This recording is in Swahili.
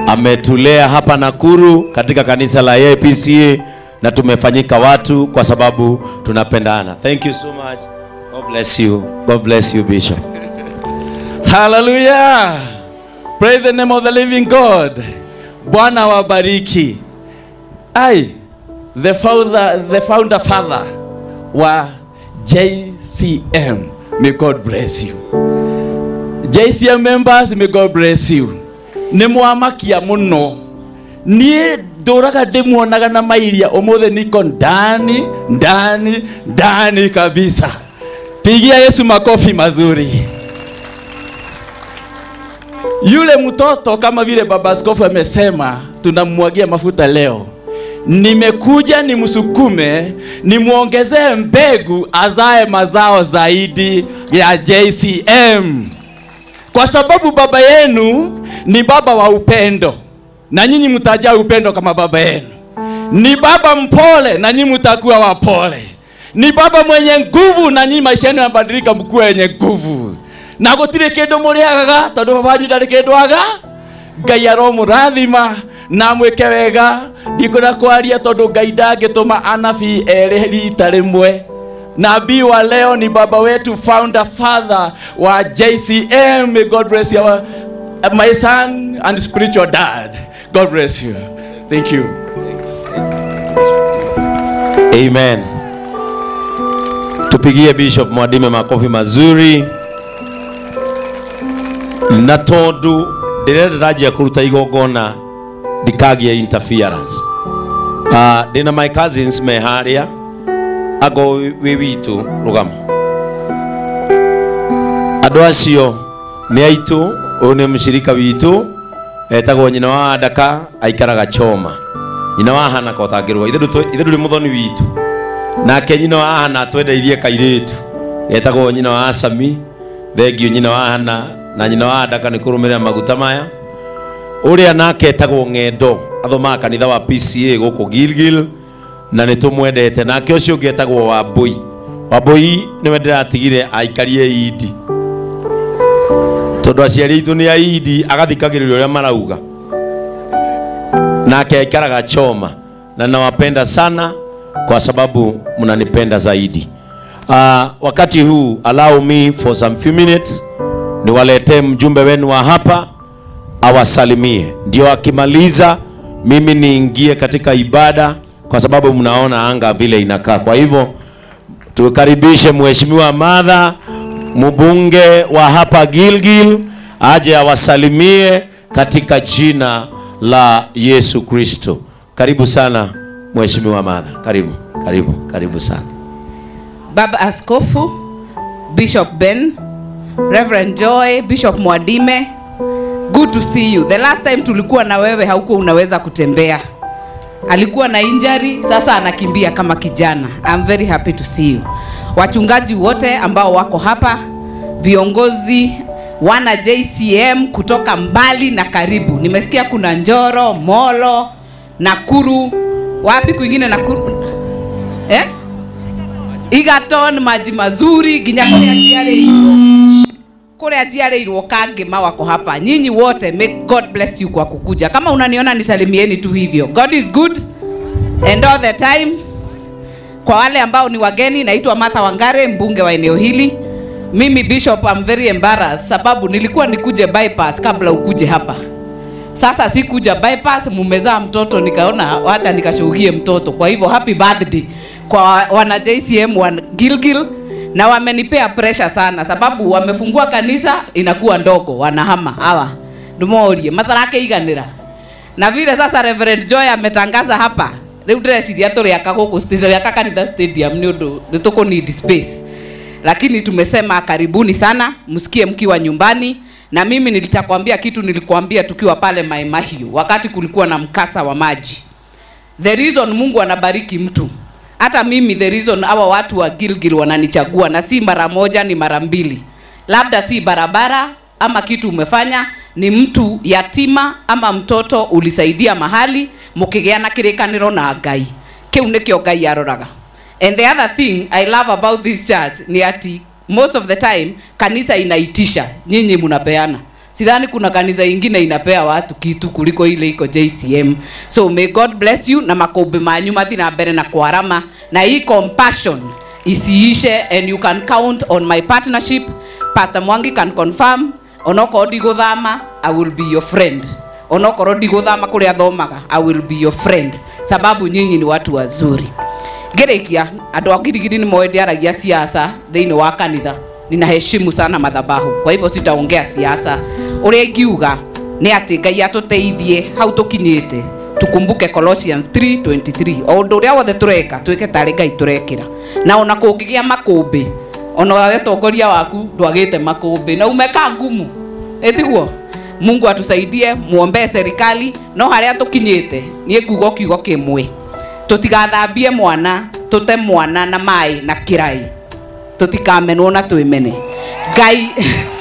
ametulea hapa Nakuru katika kanisa la APCA na tumefanyika watu kwa sababu tunapendana. Thank you so much. God bless you. God bless you Bishop. Hallelujah. Praise the name of the living God. Bwana wabariki. I, the founder, the founder father wa JCM. May God bless you. JCM members, may God bless you. Nĩ mwamakia mũno. Niĩ ndũraga ndĩmuonaga na mairia ũmũthĩ niko ndani ndani ndani kabisa. Pigia Yesu makofi mazuri. Yule mtoto kama vile baba askofu amesema, tunamwagia mafuta leo. Nimekuja nimsukume, nimwongezee mbegu azae mazao zaidi ya JCM, kwa sababu baba yenu ni baba wa upendo, na nyinyi mtajaa upendo kama baba yenu. Ni baba mpole, na nyinyi mtakuwa wapole. Ni baba mwenye nguvu, na nyinyi maisha yenu yanabadilika, mkuwe wenye nguvu na gutire kindu muriagaga tondu baba wanyu ndarĩ kĩndũ aga ngai aromũrathima na mwĩke wega ndikwenda kwaria tondũ ngai ndangĩtũma anabii erĩ rita rĩmwe nabii wa leo ni baba wetu founder father wa JCM may God bless you our, my son and spiritual dad God bless you thank you Amen. Tupigie Bishop Mwadime makofi mazuri. Na tondu ndĩrenda ndanjia kũruta igongona ndikagie interference. Uh, ndĩna my cousins me harĩa ago wĩ witũ rũgama andũ acio nĩ aitũ ũyũ nĩ mũcirika witũ etagwo nyina wa ndaka aikaraga choma nyina wa hana ko tangĩrũga ithe ndũrĩ mũthoni witũ nake nyina wa hana twendeirie kairĩtu etagwo nyina wa asami thengio nyina wa hana na nyina wa ndaka nĩ kũrũmĩrĩra maguta maya ũrĩa nake etagwo ng'endo athomaga kanitha wa PCA gũkũ Gilgil na nĩ tũmwendete nake ũcio ũngĩ etagwo Wambui Wambui nĩwe ndĩratigire aikarie idi tondũ aciari aitũ nĩ aidi agathikagĩrĩria ũrĩa marauga nake aikaraga choma na nawapenda sana kwa sababu mnanipenda zaidi uh, wakati huu allow me for some few minutes niwaletee mjumbe wenu wa hapa awasalimie ndio akimaliza mimi niingie katika ibada kwa sababu mnaona anga vile inakaa kwa hivyo tukaribishe mheshimiwa madha mbunge wa hapa Gilgil aje awasalimie katika jina la Yesu Kristo. Karibu sana mheshimiwa Madha, karibu karibu karibu sana. Baba Askofu, Bishop Ben, Reverend Joy, Bishop Mwadime, good to see you. The last time tulikuwa na wewe haukuwa unaweza kutembea. Alikuwa na injury, sasa anakimbia kama kijana. I'm very happy to see you. Wachungaji wote ambao wako hapa, viongozi wana JCM kutoka mbali na karibu. Nimesikia kuna Njoro, Molo, Nakuru, wapi kwingine Nakuru? Eh? Egerton, maji mazuri nginya kuria njiarĩirwo kuria njiarĩirwo kangĩma wako hapa. Nyinyi wote, may God bless you kwa kukuja. Kama unaniona nisalimieni tu hivyo. God is good and all the time. Kwa wale ambao ni wageni, naitwa Martha Wangare, mbunge wa eneo hili. Mimi Bishop, I'm very embarrassed sababu nilikuwa nikuje bypass kabla ukuje hapa. Sasa sikuja bypass, mumezaa mtoto, nikaona wacha nikashuhugie mtoto. Kwa hivyo happy birthday kwa wana JCM wa Gilgil, na wamenipea pressure sana sababu wamefungua kanisa inakuwa ndogo, wanahama hawa ndumorie matharake iganira na vile sasa Reverend Joy ametangaza hapa riu ndĩreciria tũrĩaka gũkũ tũrĩaka kanitha stadium nĩ ũndũ nĩ tũkũ need space lakini tumesema karibuni sana msikie mkiwa nyumbani na mimi nilitakwambia kitu nilikuambia tukiwa pale Mai Mahiu wakati kulikuwa na mkasa wa maji the reason Mungu anabariki mtu hata mimi the reason hawa watu wa Gilgil wananichagua na si mara moja ni mara mbili labda si barabara ama kitu umefanya ni mtu yatima ama mtoto ulisaidia mahali mukigeana kirikaniro na ngai kiu nikio ngai aroraga and the other thing i love about this church ni ati most of the time kanisa inaitisha nyinyi mnapeana sidhani kuna kanisa ingine inapea watu kitu kuliko ile iko JCM. So may God bless you na makombe manyu mathi na mbere na kwarama na hii compassion isiishe and you can count on my partnership. Pastor Mwangi can confirm onokorwo ndigũthama I will be your friend onokorwo ndigũthama kũrĩa athomaga I will be your friend sababu nyinyi ni watu wazuri ngĩrĩkia andũ a girigiri nĩ moĩ ndiaragia siasa thĩinĩ wa kanitha ninaheshimu sana madhabahu kwa hivyo sitaongea siasa ũrĩa ingiuga nĩ atĩ ngai atũteithie hau tũkinyĩte tukumbuke Colossians 3:23 o ũndũ ũrĩa wothe tũreka twĩke tarĩ ngai tũrekĩra na ona kũngĩgĩa makũmbĩ ona we tongoria waku ndwagĩte makũmbĩ na umeka ngumu ĩtiguo mungu atusaidie muombee serikali no harĩa tũkinyĩte niĩ kuga kiugo kĩmwe tũtigathambie mwana tũte mwana na maĩ na kĩrai tũtikamenwo na twĩmene ngai